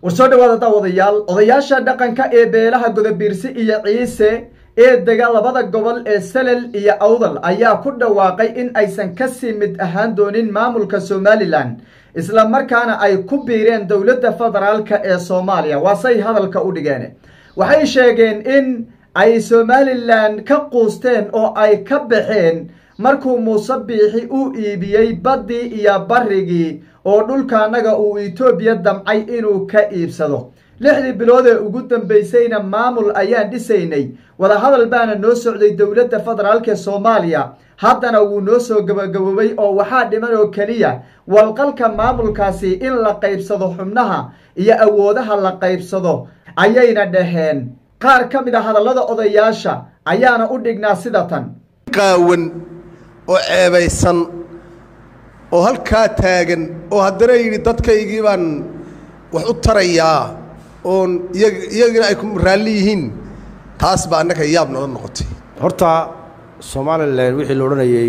war soo dhawaada daawadayaal odayaasha dhaqanka ee beelaha godobiirsi iyo ciise ee dega labada gobol ee salel iyo awdal ayaa ku dhawaaqay in aysan kasii mid ahaan doonin maamulka somalilan isla markaana ay ku biireen dowladda federaalka ee soomaaliya waasey hadalka u dhigeen waxay sheegeen in ay somalilan ka quusteen oo ay ka baxeen markuu muuse biixi u iibiyey baddii iyo barrigii oo dhulkaanaga uu etoobiya damcay inuu ka iibsado lixdii bilood ee ugu dambaysayna maamul ayaan dhisaynay wadahadal baana noo socday dowladda federaalk ee soomaaliya haddana wuu noo soo gabagaboobay oo waxaa dhiman oo keliya walqalka maamulkaasi in la qaybsado xubnaha iyo awoodaha la qaybsado ayayna dhaheen qaar ka mid a hadallada odayaasha ayaana u dhignaa sida tan qaawan oo ceebaysan oo halkaa taagan oo haddana yidhi dadkaygii baan wax u tarayaa oon iyagina ay ku raalli yihiin taas baa annaga yaab noola noqotay horta somalilan wixii la odhanayey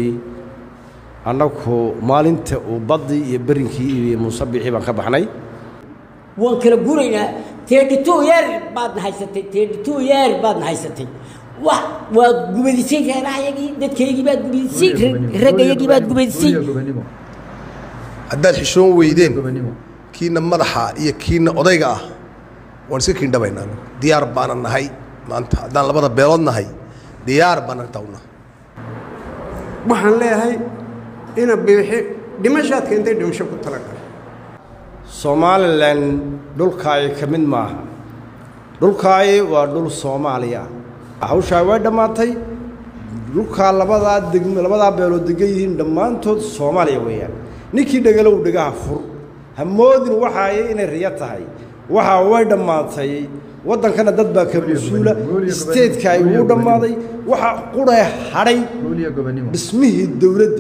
annagu maalinta uu baddii iyo berinkii iyo muuse biixii baan ka baxnay waan kala guraynaa teedhitoo yeer baadna haysatay teedhitoo yeer baadna haysatay wa waad gubadisay reerahayagii dadkaygii baad gubadisay raggayagii baad gubadisay haddaad xishoon weydeen kiina madaxa iyo kiina odayga ah waan iska kiindhabaynaa diyaar baana nahay maanta haddaan labada beelood nahay diyaar baana tawna waxaan leeyahay ina biixi dhimashaad keentay dhimasho ku talagal somalilan dhulkaayi ka mid maaha dhulkaayi waa dhul soomaaliya hawshaa way dhammaatay dhulkaa labadaa deg labadaa beelood degan yihiin dhammaantood soomaaliya weeyaan ninkii dhegalow dhegaha fur ha moodin waxaaye inay riyo tahay waxaa way dhammaatay waddankana dad baa ka mas-uula isteedka ay ugu dhammaaday waxaa quree hadhay dhismihii dowladda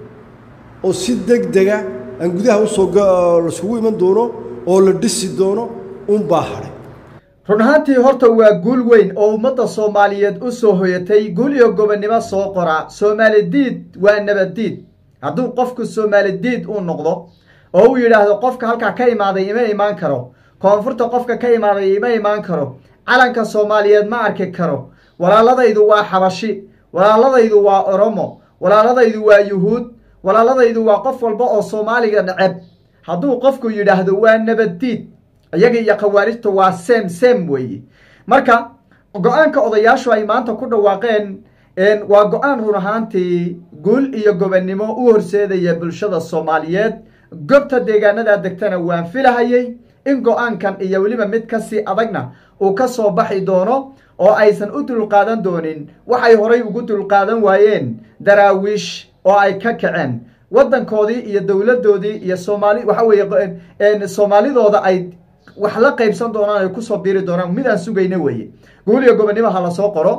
oo si deg dega aan gudaha usoo laisugu iman doono oo la dhisi doono unbaa hadhay run ahaantii horta waa guul weyn oo ummadda soomaaliyeed u soo hoyatay guul iyo gobonnimo soo qoraa soomaali diid waa nabaddiid hadduu qofku soomaali diid uu noqdo oo uu yidhaahdo qofka halkaa ka imaaday ima imaan karo koonfurta qofka ka imaaday ima imaan karo calanka soomaaliyeed ma arki karo walaaladaydu waa xabashi walaaladaydu waa oromo walaaladaydu waa yuhuud walaaladaydu waa qof walba oo soomaaliga neceb hadduu qofku yidhaahdo waa nabaddiid iyaga iyo khawaarijta waa sem sem weeye marka go-aanka odayaashu ay maanta ku dhawaaqeen waa go-aan run ahaantii guul iyo gobonnimo u horseedaya bulshada soomaaliyeed gobta deegaanadaa degtana waan filahayay in go-aankan iyo weliba mid kasii adagna uu ka soo baxi doono oo aysan u dulqaadan doonin waxay horay ugu dulqaadan waayeen daraawiish oo ay ka kaceen waddankoodii iyo dowladdoodii iyo soomaali waxa weeye soomaalidooda ay wax la qaybsan doonaan ay kusoo biiri doonaan mid aan sugayna weeye guul iyo gobonnimo ha lasoo qoro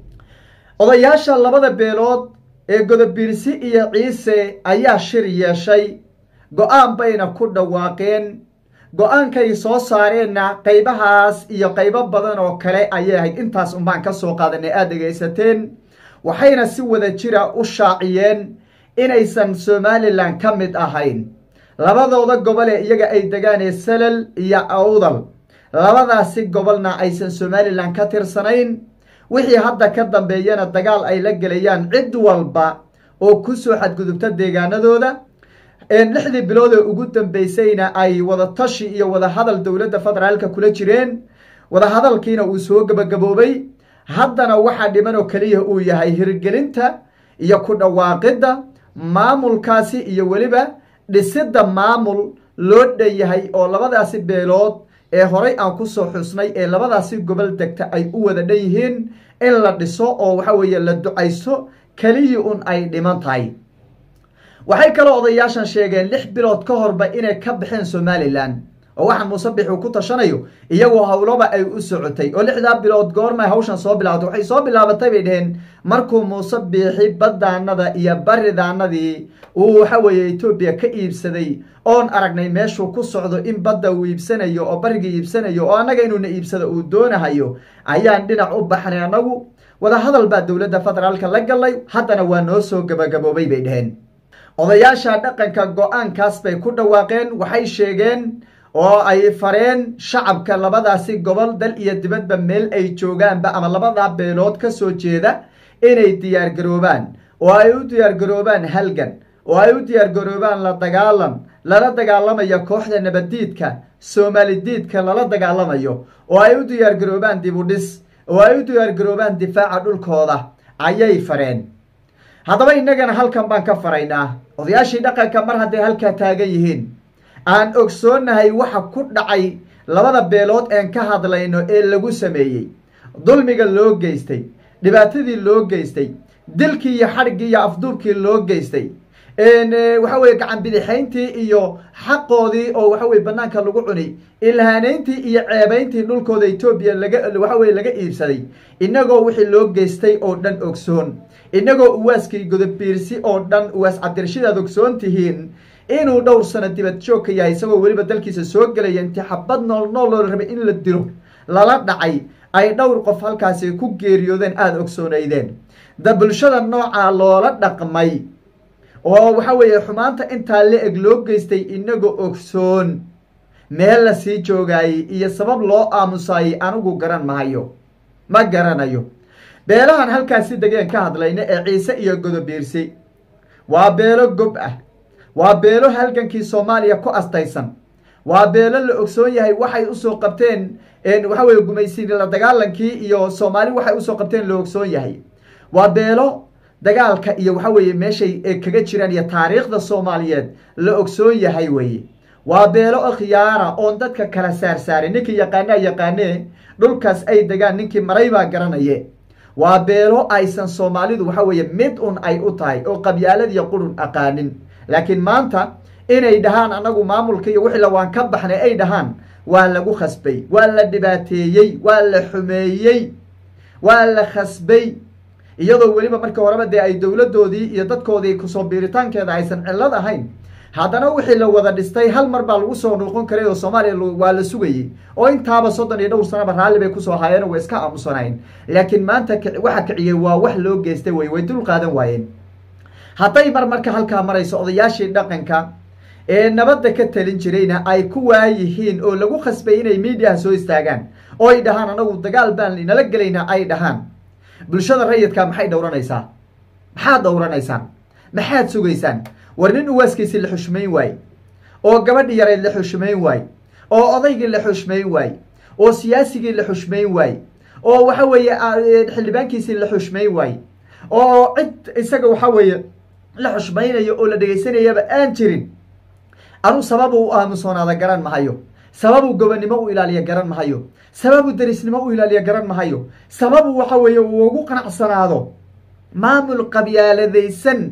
odayaasha labada beelood ee godobiirsi iyo ciise ayaa shir yeeshay go-aan bayna ku dhawaaqeen go-aankay soo saareenna qaybahaas iyo qaybo badan oo kale ayay ahayd intaas unbaan ka soo qaadanay aada dhegaysateen waxayna si wada jira u shaaciyeen inaysan somalilan ka mid ahayn labadooda gobol ee iyaga ay degaan ee salal iyo awdal labadaasi gobolna aysan somalilan ka tirsanayn wixii hadda ka dambeeyana dagaal ay la gelayaan cid walba oo ku soo xadgudubta deegaanadooda lixdii bilood ee ugu dambeysayna ay wadatashi iyo wadahadal dowladda federaalka kula jireen wadahadalkiina uu soo gabagaboobay haddana waxaa dhiman oo keliya uu yahay hirgelinta iyo ku dhawaaqidda maamulkaasi iyo weliba dhisidda maamul loo dhan yahay oo labadaasi beelood ee horay aan kusoo xusnay ee labadaasi gobol degta ay u wada dhan yihiin in la dhiso oo waxa weeye la ducayso keliyii un ay dhiman tahay waxay kaloo odayaashan sheegeen lix bilood ka horba inay ka baxeen somalilan oo waxaan muuse bix uu ku tashanayo iyagoo howlaba ay u socotay oo lixdaa bilood goormay hawshan soo bilaabatay waxay soo bilaabatay bay dheheen markuu muuse biixi baddaanada iyo baridaanadii uu waxa weeye etoobiya ka iibsaday oon aragnay meeshuu ku socdo in badda uu iibsanayo oo bariga iibsanayo oo annaga inuuna iibsado uu doonahayo ayaan dhinac u baxnay annagu wadahadal baa dowladda federaalka la gallay haddana waa noo soo gabagaboobay bay dheheen odayaasha dhaqanka go-aankaas bay ku dhawaaqeen waxay sheegeen oo ay fareen shacabka labadaasi gobol dal iyo dibadba meel ay joogaanba ama labadaa beelood ka soo jeeda inay diyaargaroobaan oo ay u diyaargaroobaan halgan oo ay u diyaargaroobaan la dagaalan lala dagaalamayo kooxda nabaddiidka soomaalidiidka lala dagaalamayo oo ay u diyaargaroobaan dibudhis oo ay u diyaargaroobaan difaaca dhulkooda ayay fareen haddaba innagana halkan baan ka faraynaa odayaashii dhaqanka mar hadday halkaa taagan yihiin aan ogsoonnahay waxa ku dhacay labada beelood een ka hadlayno ee lagu sameeyey dulmiga loo geystay dhibaatadii loo geystay dilkii iyo xadhiggii iyo afduubkii loo geystay waxa weye gacan bidixayntii iyo xaqoodii oo waxa weye banaanka lagu cuni ilhaanayntii iyo ceebayntii dhulkooda etoobiya laga waxa weye laga iibsaday inagoo wixii loo geystay oo dhan ogsoon inagoo uwaaskii godobiirsi oo dhan uwaas cabdirshidaad ogsoon tihiin inuu dhowr sano dibad joog ka yahay isagoo weliba dalkiisa soo gelaya intii xabad nool nool loo rabay in la dilo lala dhacay ay dhowr qof halkaasi ku geeriyoodeen aada ogsoonaydeen da bulshada noocaa loola dhaqmay oo waxa weeye xumaanta intaa la eg loo geystay inagoo ogsoon meel la sii joogaayey iyo sabab loo aamusaayey anigu garan mahayo ma garanayo beelahan halkaasi degeen ka hadlayna ee ciise iyo godobiirsi waa beelo gob ah waa beelo halgankii soomaaliya ku astaysan waa beelo la ogsoon yahay waxay usoo qabteen waxa weye gumaysi la dagaalankii iyo soomaali waxay usoo qabteen la ogsoon yahay waa beelo dagaalka iyo waxa weeye meeshay kaga jiraan iyo taariikhda soomaaliyeed la ogsoon yahay weye waa beelo khiyaara oon dadka kala saarsaaray ninkii yaqaanaa yaqaanee dhulkaas ay degaan ninkii maray baa garanaye waa beelo aysan soomaalidu waxa weeye mid un ay u tahay oo qabyaaladiyo qurun aqaanin laakiin maanta inay dhahaan anagu maamulka iyo wixii la waan ka baxnay ay dhahaan waa lagu khasbay waa la dhibaateeyey waa la xumeeyey waa la khasbay iyadoo weliba marka horeba dee ay dowladdoodii iyo dadkoodii kusoo biiritaankeeda aysan cillad ahayn haddana wixii la wada dhistay hal mar baa lagu soo noqon karay oo soomaaliya waa la sugayey oo intaaba soddon iyo dhowr sanaba raalli bay kusoo haayeen way iska aamusanayn laakiin maanta waxa kiciyey waa wax loo geystay wey way dul qaadan waayeen hadday mar marka halkaa marayso odayaashii dhaqanka ee nabadda ka talin jirayna ay ku waayihiin oo lagu khasbay inay miidiyaha soo istaagaan oo ay dhahaan anagu dagaal baan inala gelaynaa ay dhahaan bulshada rayidka maxay dhowranaysaa maxaad dhowranaysaan maxaad sugaysaan war nin uwaaskiisii la xushmayn waaye oo gabadhi yareed la xushmayn waaye oo odaygii la xushmayn waaye oo siyaasigii la xushmayn waaye oo waxa weeye xildhibaankiisii la xushmayn waaye oo cid isaga waxa weeye la xushmaynayo oo la dhegaysanayaba aan jirin anuu sababuu u aamusoonaada garan mahayo sababuu gobonnimo u ilaaliya garan mahayo sababuu derisnimo u ilaaliya garan mahayo sababuu waxa weeye uu ugu qanacsanaado maamul qabyaaladaysan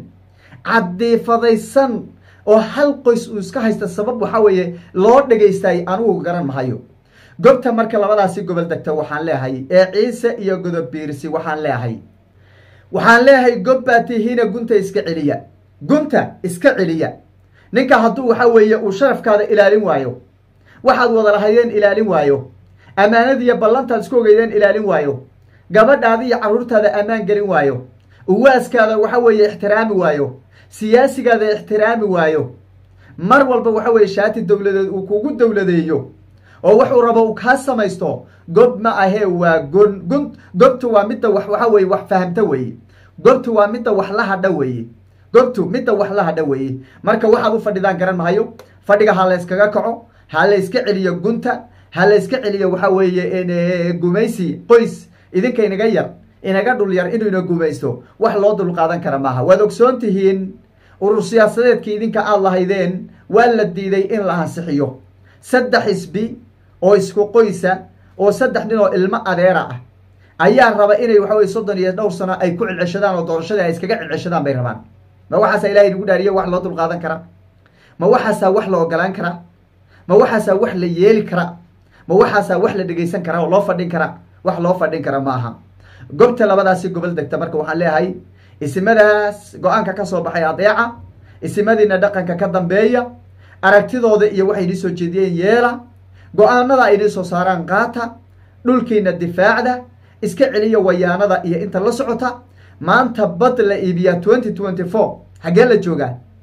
caddiifadaysan oo hal qoys uu iska haysta sabab waxa weeye loo dhagaystay anugu garan mahayo gobta marka labadaasi gobol degta waxaan leehay ee ciise iyo godobiirsi waxaan leehay waxaan leeyahay gob baa tihiina gunta iska celiya gunta iska celiya ninka hadduu waxa weeye uu sharafkaada ilaalin waayo waxaad wada lahaydeen ilaalin waayo ammaanadiiyo ballantaad isku ogeydeen ilaalin waayo gabadhaada iyo carruurtaada ammaan gelin waayo uwaaskaada waxa weeye ixtiraami waayo siyaasigaada ixtiraami waayo mar walba waxa weeye shaati dowladeed uu kugu dowladeeyo oo wuxuu rabo uu kaa samaysto gob ma ahee waa gon gun gobtu waa midda wax waxa weye wax fahamta weeye gobtu waa midda wax la hadha weeye gobtu midda wax la hadha weeye marka waxaad u fadhidaan garan mahayo fadhiga ha layskaga kaco ha layska celiyo gunta ha layska celiyo waxa weeye gumaysi qoys idinka inaga yar inaga dhul yar inuu ina gumaysto wax loo dul qaadan kara maaha waad ogsoon tihiin urur siyaasadeedkii idinka aada lahaydeen waa la diiday in la ansixiyo saddex xisbi oo isku qoysa oo saddex nin oo ilmo adeera ah ayaa raba inay waxa weye soddon iyo dhowr sano ay ku celceshadaan oo doorashadii ay iskaga celceshadaan bay rabaan ma waxaasaa ilahay nagu dhaariyo wax loo dul qaadan karaa ma waxaasaa wax la ogolaan karaa ma waxaasaa wax la yeeli karaa ma waxaasaa wax la dhegaysan karaa oo loo fadhin karaa wax loo fadhin kara maaha gobta labadaasi gobol degta marka waxaan leeyahay isimadaas go-aanka ka soo baxay adeeca isimadiina dhaqanka ka dambeeya aragtidooda iyo waxay inii soo jeediyeen yeela go-aanada ay inii soo saaraan qaata dhulkiina difaacda iska celiya wayaanada iyo inta la socota maanta bad la iibiyaa twenty twenty four xaggee la joogaa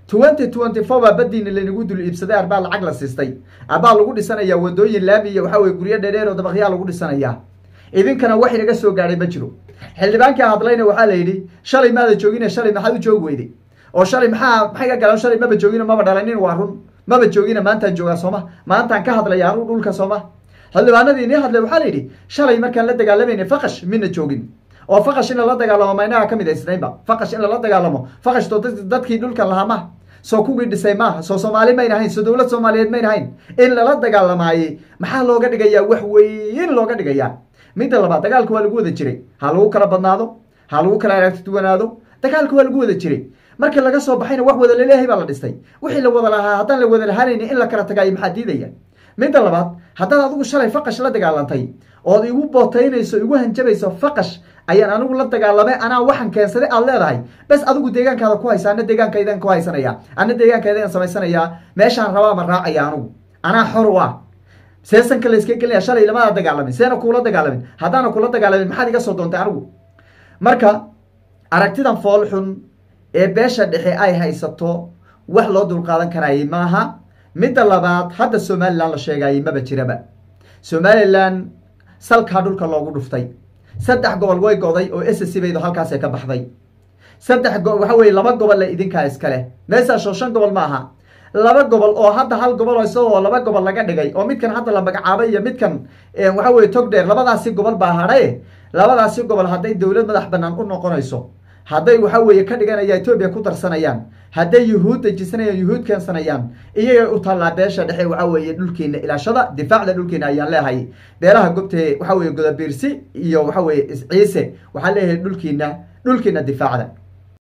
twenty twenty four baa badiina laynagu dul iibsaday arbaa lacag la siistay arbaa lagu dhisanaya wadooyin laami iyo waxaa weye guryo dheedheer oo dabaqyaa lagu dhisanaya idinkana wax inaga soo gaadhay ma jiro xildhibaankii hadlayna waxaa la yidhi shalay maada joogine shalay maxaad u joogi weyday oo shalay maxaa maxay ka galan shalay maba joogino maba dhalanin waa run maba joogina maantaan joogaa sooma maantaan ka hadlaya anuu dhulka sooma xildhibaanadii inii hadlay waxaa la yidhi shalay markaan la dagaalamayna faqash mina joogin oo faqash in lala dagaalamo ma inaga kamid aysnaynba faqash in lala dagaalamo faqashto dadkii dhulkan lahaa maha soo kuwii dhisay maaha soo soomaali mayna hayn soo dowlad soomaaliyeed mayna hayn in lala dagaalamaayey maxaa looga dhigayaa wax weyn looga dhigayaa midda labaad dagaalka waa lagu wada jiray ha lagu kala badnaado ha lagu kala aragti duwanaado dagaalka waa lagu wada jiray markii laga soo baxayna wax wada laleeyahay baa la dhistay wixii la wada lahaa haddaan la wada lahaanayni in la kala tagaayo maxaa diidaya midda labaad haddaad adigu shalay faqash la dagaalantay ood igu bootaynayso igu hanjabayso faqash ayaan anigu la dagaalamay anaa waxan keensaday aad leedahay bes adigu deegaankaada ku haysa ana deegaankaydan ku haysanaya ana deegaankaydan samaysanayaa meeshaan rabaa ma raacaya anigu anaa xor u ah seesanka la iska gelinaya shalay lamaada dagaalamin seena kuula dagaalamin haddaana kula dagaalamin maxaad iga soo doontay anigu marka aragtidan fool xun ee beesha dhexe ay haysato wax loo dulqaadan karayay maaha midda labaad hadda somalilan la sheegayay maba jiraba somalilan salkaa dhulka loogu dhuftay saddex gobol way goday oo s c baydo halkaasee ka baxday saddex go waxa weye laba gobol le idinkaa iskale meesaasoo shan gobol ma aha laba gobol oo hadda hal gobol isagoo laba gobol laga dhigay oo midkan hadda la magacaabay iyo midkan waxa weye togdheer labadaasi gobol baa hadhaye labadaasi gobol hadday dowlad madax banaan u noqonayso hadday waxa weeye ka dhiganaya etoobiya ku darsanayaan hadday yuhuud dejisanayaan yuhuud keensanayaan iyagay u taallaa beesha dhexe waxa weeye dhulkeena ilaashada difaacda dhulkeena ayaan leehay beelaha gobtee waxa weye godabiirsi iyo waxa weye ciise waxaan leeyahay dhulkiina dhulkiina difaacda